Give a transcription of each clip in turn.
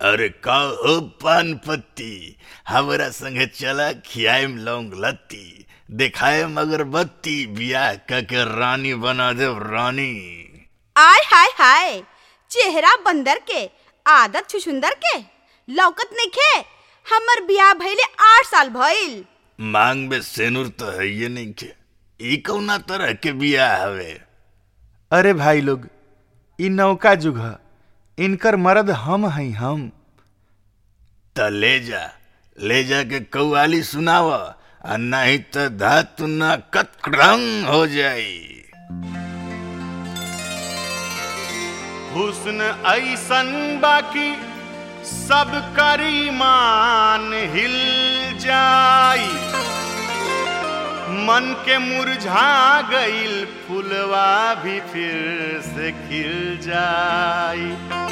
अरे का हो पान पत्ती हमरा संगे चला खियाएम लौंग लत्ती दिखाएम अगरबत्ती बियाह क के रानी बना देव रानी आय हाय हाय चेहरा बंदर के आदत छुछुंदर के लौकत नइखे हमर बियाह भइले आठ साल भइल मांग में सेनुर तो है ये नहीं के ई कौना तरह के बियाह हवे अरे भाई लोग इ नौका जुग ह इनकर मर्द हम हई हम त ले जा ले जा के कव्वाली सुनाव आ नहीं तो धातु न कतरंग हो जाई हुस्न ऐसन बाकी सब करीमान हिल जाई मन के मुरझा गईल फुलवा भी फिर से खिल जाई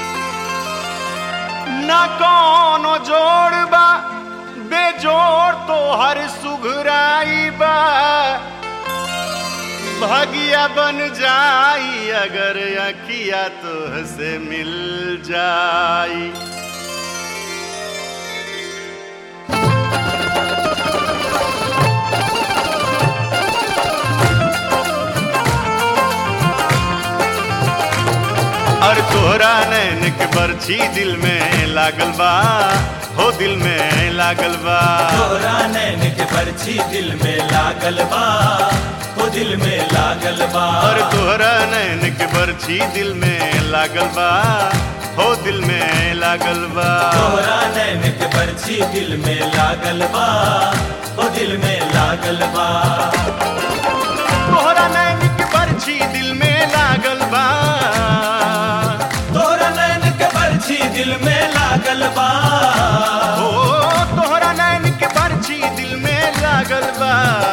न कोनो जोड़ बा बेजोड़ तो हर सुघराई बा भगिया बन जाई अगर अखिया तो से मिल जाई और तोहरा नैन के बरछी दिल में लागल बा हो दिल में लागल बा तोरा नैन के बरछी दिल में लागल बा ओ दिल में लागल बा और तोहरा नैन के बरछी दिल में लागल बा हो दिल में लागल बा तोरा नैन के बरछी दिल में लागल बा ओ दिल में लागल बा तोहरा नैन के बरछी दिल में लागल बा तोरा नैन के बरछी दिल में लागल बा ओ तोहरा नैन के बरछी दिल में लागल बा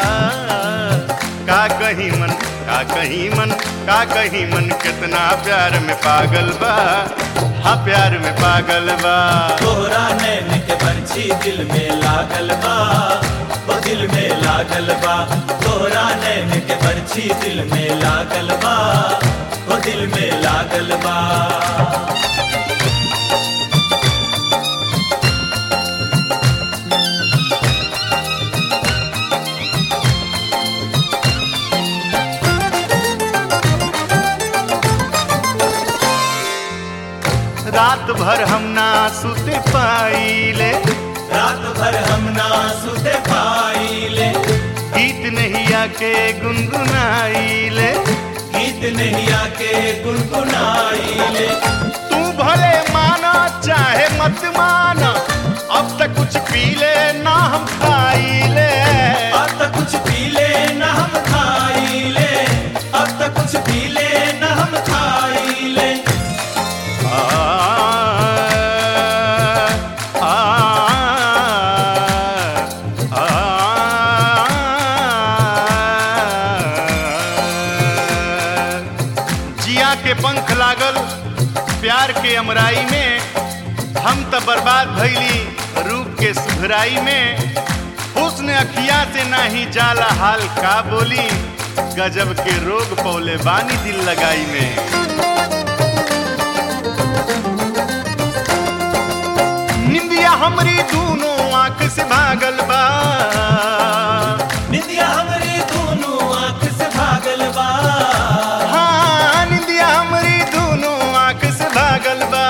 का कही मन का कही मन का कही मन कितना प्यार में पागल बा हाँ प्यार में पागल बा तोरा नैन के बरछी दिल में लागल बा ओ दिल में लागल बा तोरा नैन के बरछी दिल में लागल बा ओ दिल में लागल बा रात भर हम ना सुते पाइले रात भर हम ना सुते पाइले गीत नहीं आके गुनगुनाइले गीत नहीं आके गुनगुनाइले तू भले माना चाहे मत माना अब तक कुछ पी ले ना हम खाइले अब तक कुछ पी ले न हम खाइले अब तक कुछ पी ले न हम खाइले आ, आ, आ, जिया के पंख लागल प्यार के अमराई में हम त बर्बाद भइली रूप के सुधराई में हुस्न अखिया से नाही जाला हाल का बोली गजब के रोग पौले बानी दिल लगाई में निंदिया हमरी दोनों आंख से भागल बा निंदिया हमारी दोनों आंख से भागल बा हाँ निंदिया हमरी दोनों आंख से भागल बा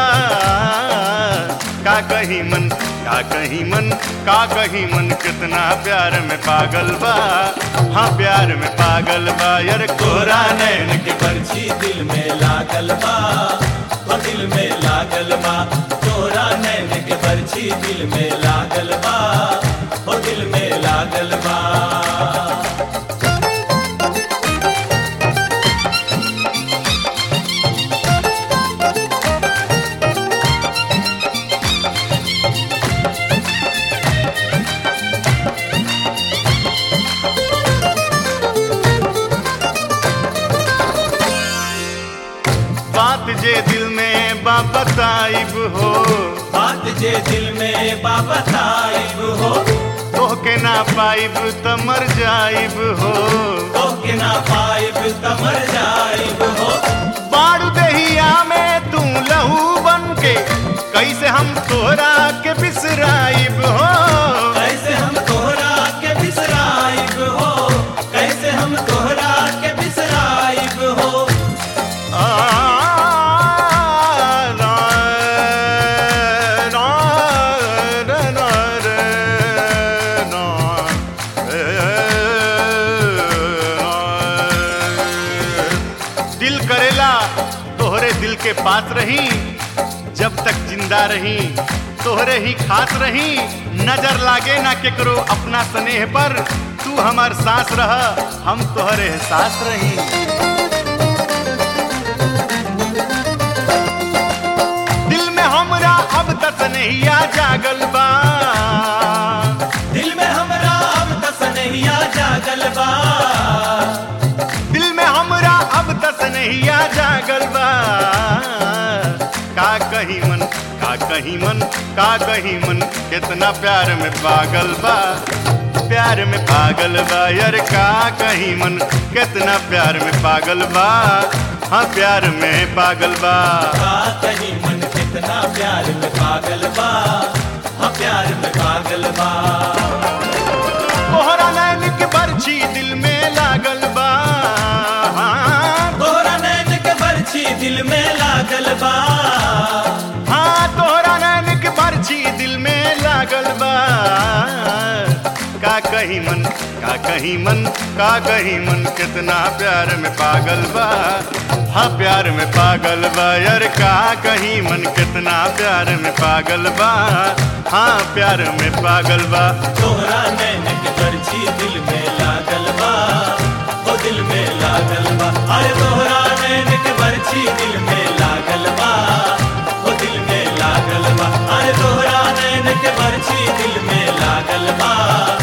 का कही मन का कही मन का कही मन कितना प्यार में पागल बा हाँ प्यार में पागल बा यार कोरा नैन नैन के बरछी दिल में लागल बा ओ दिल में लागल बा तोरा नैन के बरछी दिल में लागल बा ओ दिल में लागल बा बात जे दिल में बा बताइब हो बात जे दिल में बाबा ताइब हो तोहके ना पाइब त मर जाइब हो तो के ना पाइब तमर जाइब हो बाड़ू दहिया में तू लहू बन के कैसे हम तोहरा के बिसराइब हो कैसे हम तोहरा के बिसराइब हो कैसे हम तोहरा के बिसराइब हो आ, ना, ना, रे, ना, रे, ना, ए, ना। दिल करेला तोहरे दिल के पास रही जब तक जिंदा रही तोहरे ही खास रही नजर लागे ना केकरो अपना स्नेह पर तू हमार सांस रह हम तोहरे एहसास रही दिल में हमरा अब तक नहीं आ जागल बा दिल में हमरा अब तक नैया जागल बा दिल में हमरा अब तक नहीं आ जागल बा का कही मन का कही मन का कही मन कितना प्यार में पागल बा प्यार में पागल बा यार का कही मन कितना प्यार में पागल बा हाँ प्यार में पागल बा का कहीं मन कितना प्यार में पागल बा हाँ प्यार में पागल बा तोहरा नैन के बरछी दिल में लागल बा हाँ, तोहरा नैन के बरछी दिल में लागल बा हाँ तोहरा नैन के बरछी दिल में लागल बा का कही मन का कही मन का कही मन कितना प्यार में पागल बा हाँ प्यार में पागल बा यार का कही मन कितना प्यार में पागल बा हाँ प्यार में पागल बा तोहरा नैन के बरछी दिल में लागल बा ओ दिल में लागल बा अरे तोहरा नैन के बरछी दिल में लागल बा ओ दिल में लागल बा अरे तोहरा नैन के बरछी दिल में लागल बा